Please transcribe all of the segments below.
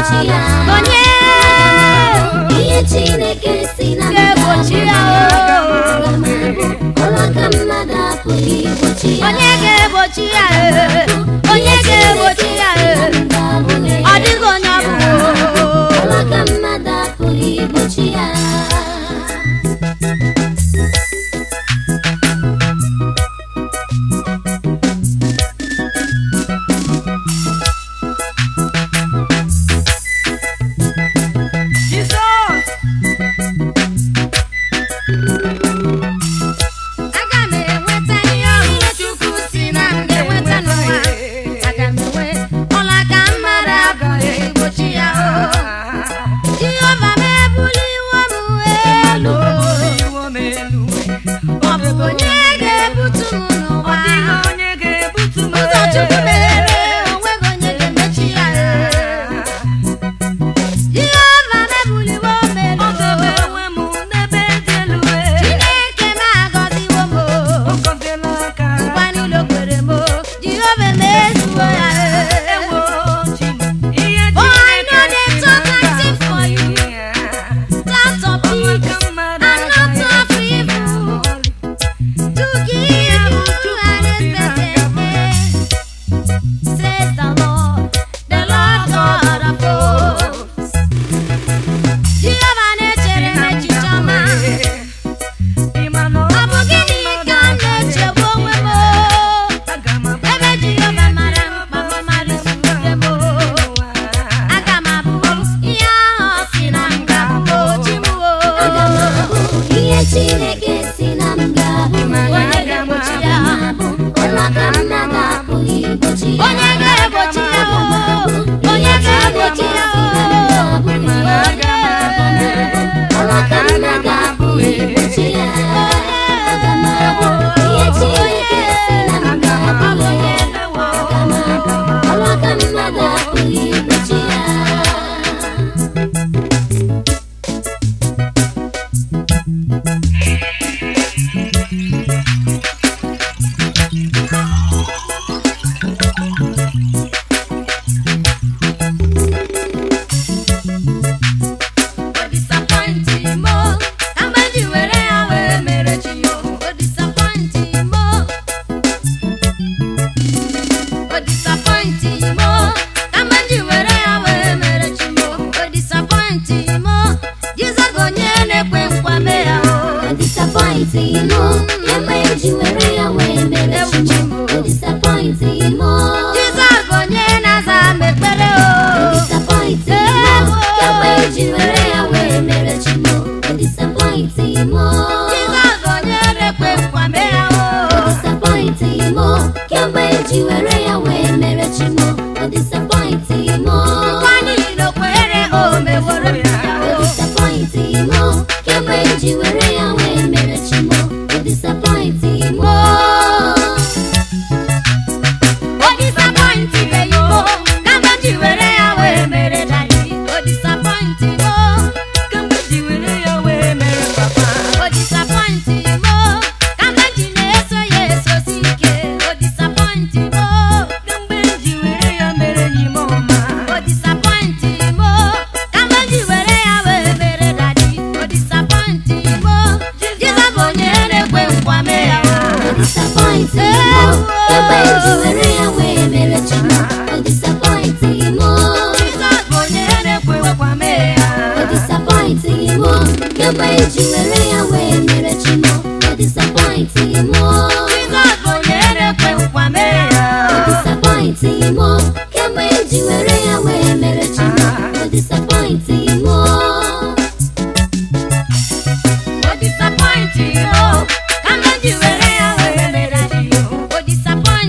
ga-egbochi ya onye ihe chineke si na m ga-egbochi ya ga-abụ o aga m abụ ọrụ aka mmadụ apụghị igbochi ya onye ga-egbochi ya e onye ga-egbochi ya e ọ dịghị onye ọ bụ ọrụ aka mmadụ apụghị igbochi ya Jizọs aga m enweta ihe ọhụrụ Chukwu si na m ga-enweta n'ụwa aga m enwe ọlaka mmadụ abụghị egbochi ya o Jehova m ebuliwo m elu iwo m elu ọ bụ onye ga-ebutu m n'ụwa ọ dịghị onye ga-ebutu m ụzọ Chukwu meghere onweghị onye ga-emechi ya Jehova m ebuliwo m elu ọ debe onwe m n'ebe dị elu Chineke m agọziwo m ọ gọziela aka nkwa niile o kwere m Jehova emezuo ya ewo chi m ihe Oh, I know Chineke they si talk na and sing for you. ya. Thoughts of Ọrụ peace aka mmadụ and not agaghị of ebutu ya evil. ma ọlị. to give you an expected end, says the Lord, the Lord God of hosts. Jehovah na-echere m echiche ọma. Ịma na Ọ bụ gịnị ka m na-echegbu onwe m? aga m abụ Ebe Jehova mara mkpa m mara isi m. Aga m abụ ihe ahụ ọ sị na m ga-abụ chi m o. aga m abụ ihe chineke si na m ga-abụ Onye ga-egbochi ya? abụ ọrụ aka mmadụ apụghị igbochi ya Onye ga-egbochi ya o? Onye ga-egbochi ya o? ọrụ aka mmadụ apụghị igbochi ya aga m abụ ihe chineke si na m ga-abụ aga m abụ ọrụ aka mmadụ apụghị igbochi ya O disappointing mo, ka mgbe ji were ya wee mere chi yo. O disappointing mo. O disappointing mo, ka mgbe ji were ya wee mere chi yo. O disappointing mo, Jizọs bụ onye na-ekwe nkwa mee ya o. O disappointing mo, ebe eji were ya wee mere chi m. O disappointing mo, Jizọs bụ onye na-aza m ekpere o o. disappointing mo, ebe eji were ya wee mere chi m. O disappointing mo, Jizọs bụ onye na-ekwe nkwa mee ya o o. disappointing mo, kemgbe eji were ya wee mere chi m. O disappointing mo, Nkwa niile o kwere o meworo m ya o o. disappointing mo, kemgbe eji were ya wee mere chi m. O disappointing mo. O disappointing me you o. Ka mgbe ji were ya wee mere daddy. O disappointing mo. Kemgbe ji were ya wee mere papa O disappointing mo. Ka mgbe ji na-eso ya esosi ike. O disappointing mo. Kemgbe ji were ya mere enyi m ọma O disappointing mo. Ka mgbe ji were ya wee mere daddy. O disappointing mo. Jizọs bụ onye na-ekwe nkwa mee ya o. O disappointing mo, kemgbe eji were ya wee mere chi m. O disappointing mo, Jizọs bụ onye na-ekwe nkwa mee ya. o disappointing mo, kemgbe eji were ya wee mere chi m. O disappointing mo, Jizọs bụ onye na-ekwe nkwa mee ya. o disappointing mo, kemgbe eji were ya wee mere chi m. O disappointing mo, O disappointing mo, ka mgbe ji were ya wee mere chi yo. O disappointing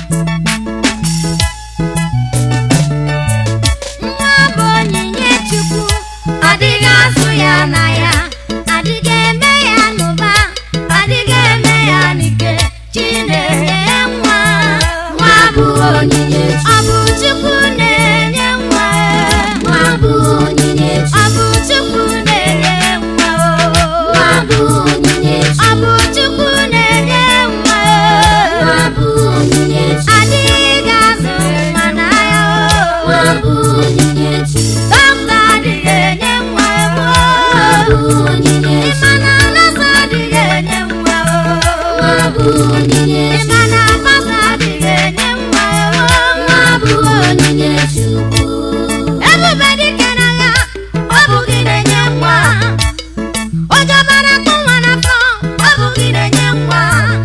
nwa bụ onyinye chukwu adịghị azụ ya na ya adịghị eme ya n'ụba adịghị eme ya n'ike chinenye nwa nwa bụ onyinye ọ bụ chukwu na-enye nwa nwa bụ onyinye ọ bụ chukwu na-enye nwa nwa bụ onyinye ọ bụ chukwu na-enye nwa nwa bụ onyinye adịghị azụ nwa na ya nwa bụ onyinye dọkịta adịghị enye nwa nwa bụ onyinye ịma na nọọsụ adịghị enye nwa nwa bụ onyinye ịma na pastọ adịghị enye nwa nwa bụ onyinye Chukwu ebube dike n'agha ọ bụ gị na-enye nwa ụjọ bara akpụ nwa n'afọ ọ bụ gị na-enye nwa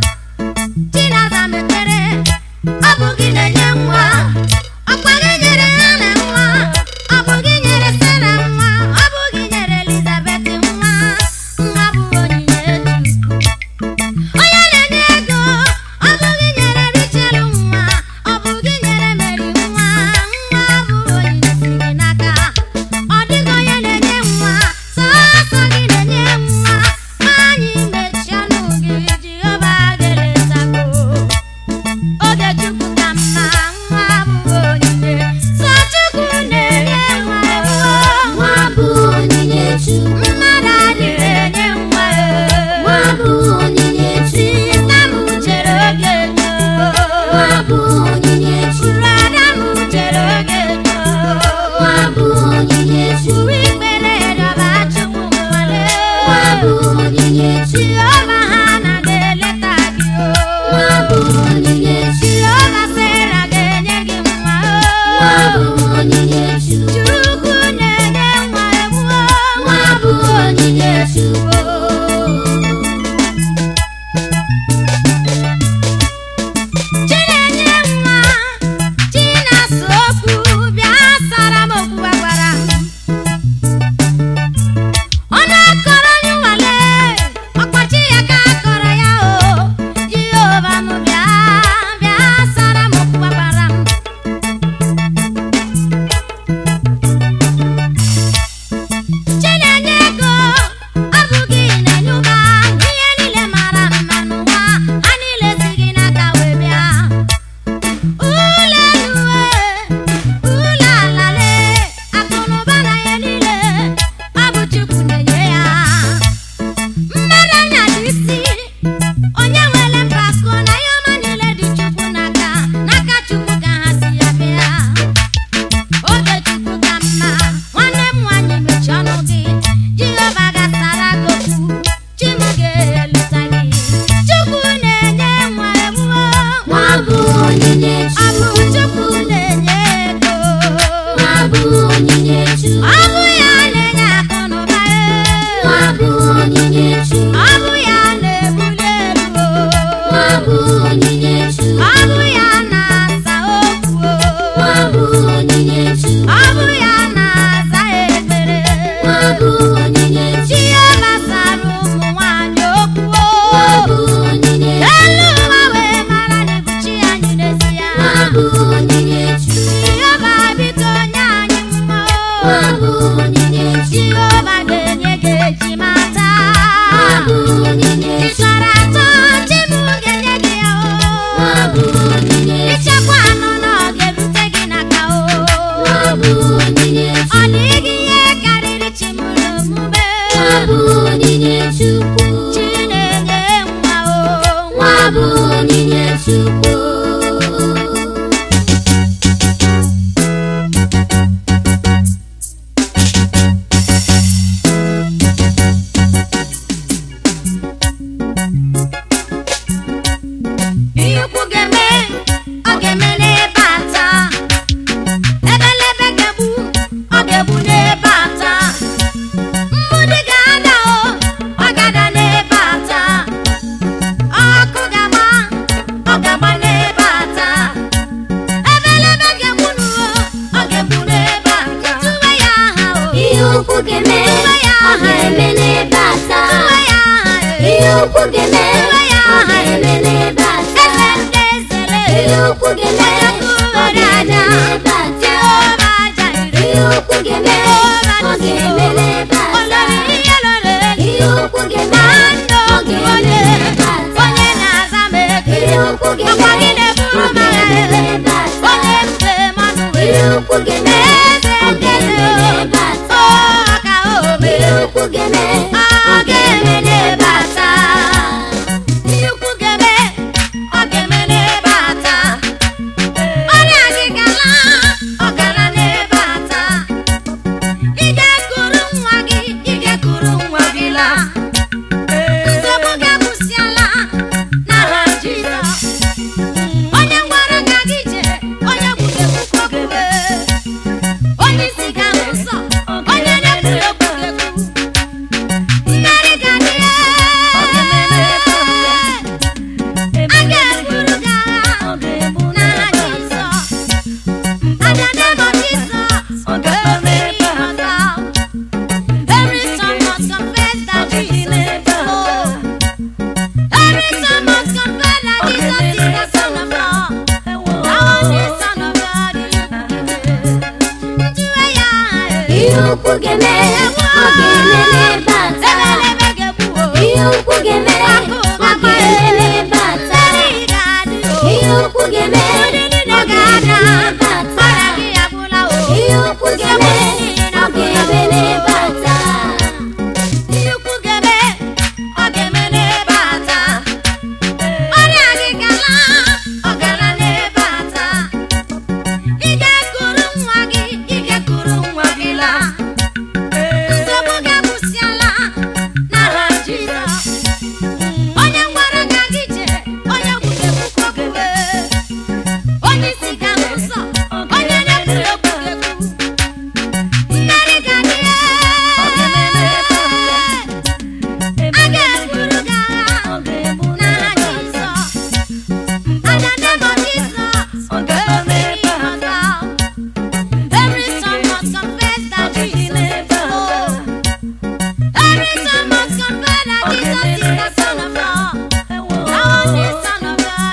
chinaza mepere ọ bụ gị na-enye nwa ọkwa gị nyere ha na nwa ọ bụ gị nyere sara nwa ọ bụ gị nyere elizabeth nwa nwa bụ onyinye chukwu onye na-enye ego ọ bụ gị nyere richel nwa ọ bụ gị nyere meri nwa nwa bụ onyinye si gị n'aka ọ dịghị onye na-enye nwa sọsọ gị na-enye nwa anyị mechie ọnụ gị jehova ga-eletago oge chukwu ka mma nwa bụ onyinye sọ chukwu na-enye nwa nwa bụ onyinye Chukwu mmadụ adịghị enye nwa nwa bụ onyinye Chukwu nna m chere oge nwa bụ onyinye Chukwu brada m chere oge nwa bụ onyinye Chukwu uwe ikpere rịọba chukwu nwale nwa bụ onyinye Chukwu chioma ha na ga-eleta gị nwa bụ onyinye Chukwu chioma sera ga-enye gị nwa nwa bụ onyinye Chukwu chukwu na-enye nwa ewu nwa bụ onyinye Chukwu chinenye nwa chinasa okwu bịa sara m okwu gwara ọ na-akọrọ onye nwale ọkpachi ya ka akọrọ ya o jehova m bịa bịa sara m okwu gwara m chinenye ego ọ bụ gị na-enye ụba ihe niile mara mma n'ụwa ha niile si gị n'aka wee bịa ụlọeluwe ụlọ alale akụnụba na ya niile ọ bụ chukwu na-enye ya mmadụ anya dị isi onye nwere mpako na ihe ọma niile dị chukwu n'aka n'aka chukwu ka ha si ya bịa oge chukwu ka mma nwanne m nwanyị mechie ọnụ gị jehova gasara gị okwu chim ga-eleta gị chukwu na-enye nwa ewuo nwa bụ onyinye ọ Chukwu bụ chukwu na-enye ego nwa bụ onyinye Chukwu ọ bụ ya na-enye akụ na ụba nwa bụ onyinye Chukwu ọ bụ ya na-ebuli elu nwa bụ onyinye Chukwu ọ bụ ya na-asa okwu nwa bụ onyinye Chukwu ọ bụ ya na-aza ekpere nwa bụ onyinye Chukwu Chioma sara ụmụ nwanyị okwu nwa bụ onyinye elu ụwa wee mara na bụ chi anyị n'ezie nwa bụ onyinye Chukwu Chioma biko nye anyị mma nwa bụ onyinye Chukwu Chioma ga-enye gị ejima taa nwa bụ onyinye ị chọrọ atọ chim ga-enye gị ya nwa bụ onyinye ichekwa anụ na ọ ga-erute gị n'aka nwa bụ onyinye ọ dịghị ihe karịrị chimụrụ omume nwa bụ onyinye Chukwu chi na-enye nwa o nwa bụ onyinye Chukwu ihe ukwu ga-eme ọ ga-eme n'ebe a taa ebelebe ga-egbu ọ ga-egbu n'ebe a taa mgbudi ga-ada o ọ ga-ada n'ebe a taa ọkụ ga-agba ọ ga-agba n'ebe a taa ebelebe ga-egbu n'uo ọ ga-egbu n'ebe a tụwe ya aha o ihe ukwu ga-eme ọ ga-eme n'ebe a taa tụwe ya aha e. ihe ukwu ga-eme ọ ga-eme n'ebe a eze taa ndị ezele ihe ukwu ga-eme ọ ga-eme n'ebe a taa ihe ukwu ga-eme ọ ga-eme n'ebe a taa ihe ukwu ga-eme ọ ga-eme n'ebe a taa ihe ukwu ga-eme ọ ga-eme n'ebe a taa ihe ukwu ga-eme ọ ga-eme n'ebe a taa ihe ukwu ga-eme ọ ga-eme n'ebe a taa Ọrịa gị gala, ọ gara n'ebe a taa. Ị ga-ekuru nwa gị, ị ga-ekuru nwa gị laa. Nsogbu gị akwụsịala n'aha Jizọs. Onye gwara gị aga ije, onye gwugekwukwa okwukwe. Onye isi ga n'ụzọ, onye na-ekwuru okwu ga-ekwu. Mmeri ga-adị ya. A ga-eburu gị agha n'aha Jizọs. At the name of Jesus, every knee must bow. Every tongue must confess that Jesus is Lord. Every tongue must confess that Jesus is the Son of God. Thou art the Son of God. Ntụwe ya, ihe ukwu ga-eme ọ ga-eme n'ebe a taa ebelebe ga-egbu o. ihe ukwu ga-eme ọ ga-eme n'ebe a taa Mmeri ga-adị o. ihe ukwu ga-eme ọ ga-eme n'ebe a Ọrịa taa gị agwụla o. ihe ukwu ga-eme ọ ga-eme n'ebe a taa Ihe ukwu ga-eme, ọ ga-eme n'ebe a taa. Ọrịa gị gala, ọ gara n'ebe a taa. Ị ga-ekuru nwa gị, ị ga-ekuru nwa gị laa. Nsogbu gị akwụsịala n'aha Jizọs. Onye gwara gị aga ije, onye gwugekwukwa okwukwe. Onye isi ga n'ụzọ, onye na-ekwuru okwu ga-ekwu. Mmeri ga-adị ya. A ga-eburu gị agha n'aha Jizọs. At the name of Jesus, every knee must bow. Every tongue must confess that Jesus is Lord. Every tongue must confess that Jesus is the Son of God. Thou art the Son of God.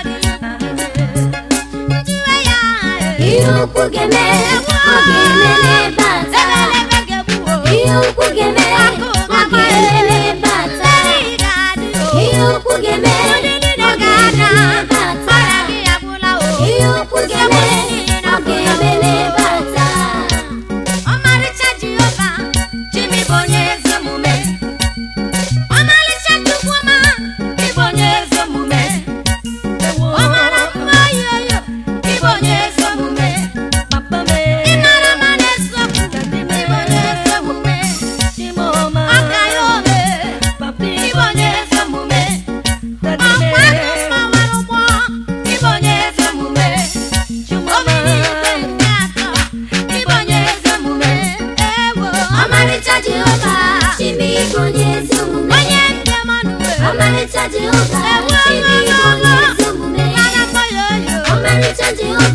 Ntụwe ya, ihe ukwu ga-eme ọ ga-eme n'ebe a taa ebelebe ga-egbu o. ihe ukwu ga-eme ọ ga-eme n'ebe a taa Mmeri ga-adị o. ihe ukwu ga-eme ọ ga-eme n'ebe a taa Ọrịa gị agwụla o. ihe ukwu ga-eme ọ ga-eme n'ebe a taa Ọmarịcha Jehova, Jimi bụ onye ezi omume. Ọmarịcha Chukwuma, ịbụ onye ezi omume. Ọmara mma oyoyo, ịbụ onye ezi omume. Ịmara mma n'eziokwu, ịbụ onye ezi omume. Ọka ya ome, ịbụ onye ezi omume. Ọkwa aka mgbawara ụgbọ, ịbụ onye ezi omume. Omiri igwe nke atọ, ịbụ onye ezi omume. Ewo, ọmarịcha jehova chimi bụ onye ezi omume onye nke mmanụ wee. ọmarịcha jehova Ewo, chimi bụ onye ezi omume Mana mma ya oyo. ọmarịcha jehova